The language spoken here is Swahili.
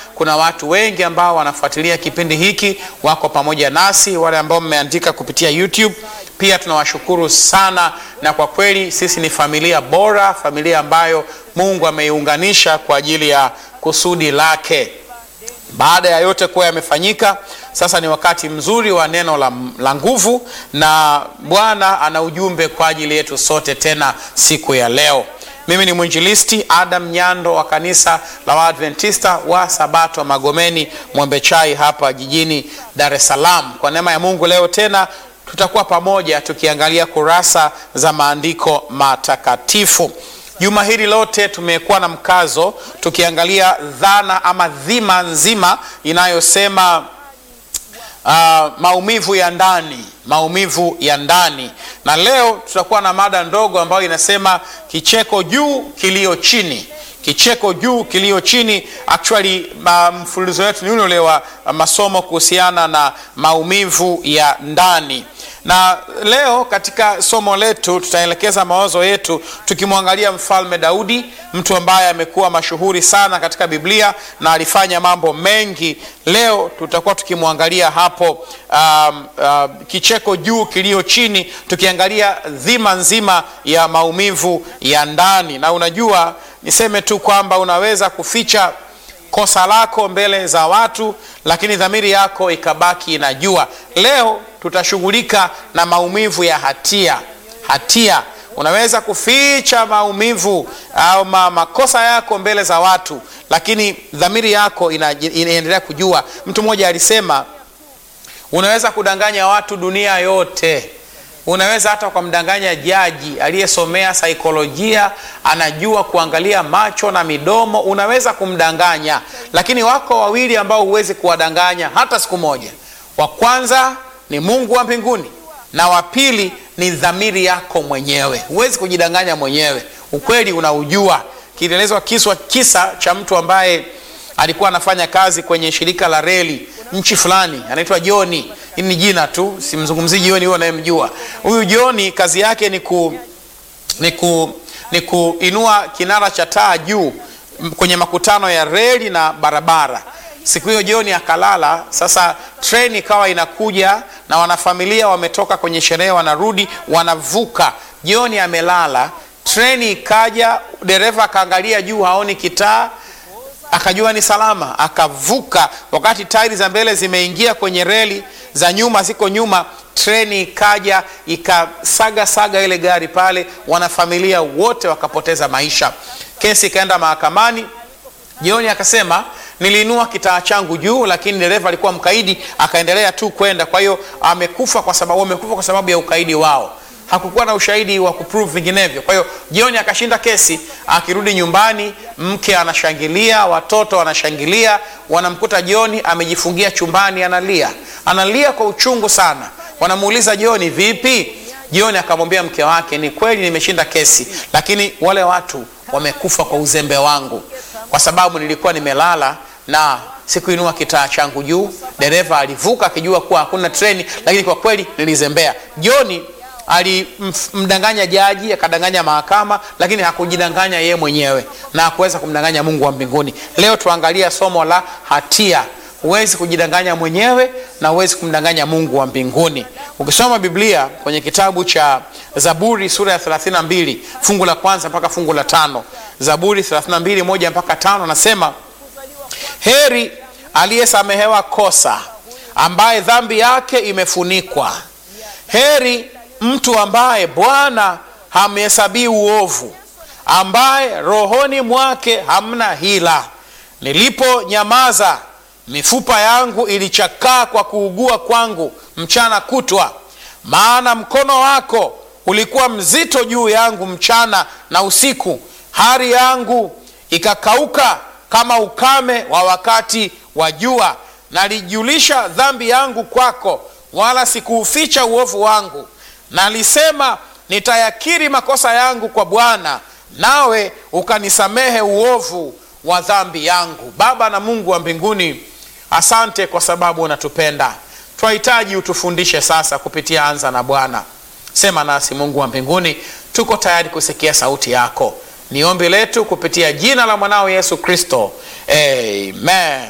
kuna watu wengi ambao wanafuatilia kipindi hiki, wako pamoja nasi, wale ambao mmeandika kupitia YouTube pia tunawashukuru sana, na kwa kweli sisi ni familia bora, familia ambayo Mungu ameiunganisha kwa ajili ya kusudi lake. Baada ya yote kuwa yamefanyika, sasa ni wakati mzuri wa neno la, la nguvu, na Bwana ana ujumbe kwa ajili yetu sote tena siku ya leo. Mimi ni mwinjilisti Adam Nyando wa kanisa la Waadventista wa Sabato Magomeni Mwembechai hapa jijini Dar es Salaam. Kwa neema ya Mungu leo tena tutakuwa pamoja tukiangalia kurasa za maandiko matakatifu. Juma hili lote tumekuwa na mkazo tukiangalia dhana ama dhima nzima inayosema uh, maumivu ya ndani, maumivu ya ndani, na leo tutakuwa na mada ndogo ambayo inasema kicheko juu, kilio chini kicheko juu kilio chini. Actually, mfululizo wetu ni ule ule wa masomo kuhusiana na maumivu ya ndani, na leo katika somo letu tutaelekeza mawazo yetu tukimwangalia mfalme Daudi, mtu ambaye amekuwa mashuhuri sana katika Biblia na alifanya mambo mengi. Leo tutakuwa tukimwangalia hapo um, uh, kicheko juu kilio chini, tukiangalia dhima nzima ya maumivu ya ndani, na unajua niseme tu kwamba unaweza kuficha kosa lako mbele za watu, lakini dhamiri yako ikabaki inajua. Leo tutashughulika na maumivu ya hatia. Hatia, unaweza kuficha maumivu au makosa yako mbele za watu, lakini dhamiri yako inaendelea kujua. Mtu mmoja alisema, unaweza kudanganya watu dunia yote unaweza hata ukamdanganya jaji aliyesomea saikolojia, anajua kuangalia macho na midomo, unaweza kumdanganya, lakini wako wawili ambao huwezi kuwadanganya hata siku moja. Wa kwanza ni Mungu wa mbinguni, na wa pili ni dhamiri yako mwenyewe. Huwezi kujidanganya mwenyewe, ukweli unaujua. Kilielezwa kiswa kisa cha mtu ambaye alikuwa anafanya kazi kwenye shirika la reli nchi fulani, anaitwa Joni. Hili ni jina tu, simzungumzii Joni huyo anayemjua. Huyu Joni kazi yake ni ku, ni ku, ni kuinua kinara cha taa juu kwenye makutano ya reli na barabara. Siku hiyo Joni akalala. Sasa treni ikawa inakuja na wanafamilia wametoka kwenye sherehe, wanarudi, wanavuka. Joni amelala, treni ikaja, dereva akaangalia juu, haoni kitaa akajua ni salama, akavuka. Wakati tairi za mbele zimeingia kwenye reli, za nyuma ziko nyuma, treni ikaja ikasaga saga ile gari pale, wanafamilia wote wakapoteza maisha. Kesi ikaenda mahakamani. Jioni akasema niliinua kitaa changu juu, lakini dereva alikuwa mkaidi, akaendelea tu kwenda. Kwa hiyo amekufa kwa sababu wamekufa kwa sababu ya ukaidi wao hakukuwa na ushahidi wa kuprove vinginevyo. Kwa hiyo jioni akashinda kesi. Akirudi nyumbani, mke anashangilia, watoto wanashangilia, wanamkuta Joni amejifungia chumbani, analia, analia kwa uchungu sana. Wanamuuliza Joni, vipi? Joni akamwambia mke wake, ni kweli nimeshinda kesi, lakini wale watu wamekufa kwa uzembe wangu, kwa sababu nilikuwa nimelala na sikuinua kitaa changu juu. Dereva alivuka akijua kuwa hakuna treni, lakini kwa kweli nilizembea. Joni alimdanganya jaji akadanganya mahakama, lakini hakujidanganya yeye mwenyewe na hakuweza kumdanganya Mungu wa mbinguni. Leo tuangalia somo la hatia. Huwezi kujidanganya mwenyewe na huwezi kumdanganya Mungu wa mbinguni. Ukisoma Biblia kwenye kitabu cha Zaburi sura ya 32 fungu la kwanza mpaka fungu la tano Zaburi 32 moja mpaka tano nasema, heri aliyesamehewa kosa, ambaye dhambi yake imefunikwa. Heri mtu ambaye Bwana hamhesabii uovu, ambaye rohoni mwake hamna hila. Niliponyamaza, mifupa yangu ilichakaa kwa kuugua kwangu mchana kutwa, maana mkono wako ulikuwa mzito juu yangu mchana na usiku. Hari yangu ikakauka kama ukame wa wakati wa jua. Nalijulisha dhambi yangu kwako, wala sikuuficha uovu wangu. Nalisema, nitayakiri makosa yangu kwa Bwana, nawe ukanisamehe uovu wa dhambi yangu. Baba na Mungu wa mbinguni, asante kwa sababu unatupenda. Twahitaji utufundishe sasa kupitia Anza na Bwana. Sema nasi Mungu wa mbinguni, tuko tayari kusikia sauti yako. Ni ombi letu kupitia jina la mwanao Yesu Kristo, amen.